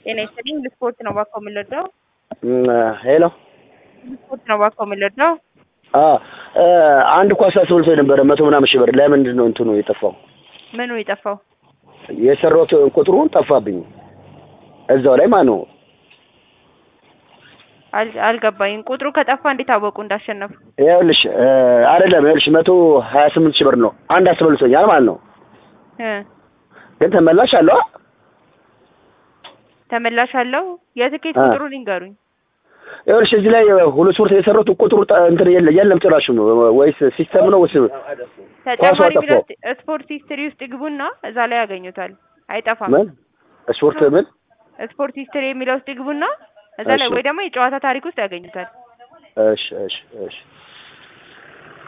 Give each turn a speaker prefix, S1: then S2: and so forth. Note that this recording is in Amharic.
S1: ጤና ይስጥልኝ ልስፖርት ነው እባክዎ የምንወደው
S2: ሄሎ
S1: ልስፖርት ነው እባክዎ የምንወደው
S2: አንድ ኳስ አስበልቶ ነበረ መቶ ምናምን ሺህ ብር ለምንድን ነው እንትኑ የጠፋው?
S1: ምኑ የጠፋው?
S2: የሰራሁት ቁጥሩን ጠፋብኝ እዛው ላይ ማን ነው
S1: አል- አልገባኝም። ቁጥሩ ከጠፋ እንዴት አወቁ እንዳሸነፉ?
S2: ይኸውልሽ አይደለም ይኸውልሽ መቶ ሀያ ስምንት ሺህ ብር ነው አንድ አስበልቶኛል ማለት ነው
S1: እ
S2: ግን ተመላሽ አለው አ?
S1: ተመላሽ አለው? የትኬት
S2: አ።
S1: ቁጥሩን ይንገሩኝ።
S2: ይኸውልሽ እዚህ ላይ ሁለት ስፖርት የሰራሁት ቁጥሩ ጠ- እንትን የለ የለም ጭራሹ ነው ወይስ ሲስተም ነው ወይስ
S1: ተጨማሪ
S2: ጠፋው።
S1: ቢሎት ስፖርት ሂስትሪ ውስጥ ይግቡና እዛ ላይ ያገኙታል። አይጠፋም።
S2: ምን ስፖርት ምን
S1: ስፖርት ሂስትሪ የሚለው ውስጥ ይግቡና እዛ ላይ
S2: እሺ።
S1: ወይ ደግሞ የጨዋታ ታሪክ ውስጥ ያገኙታል።
S2: እሺ እሺ እሺ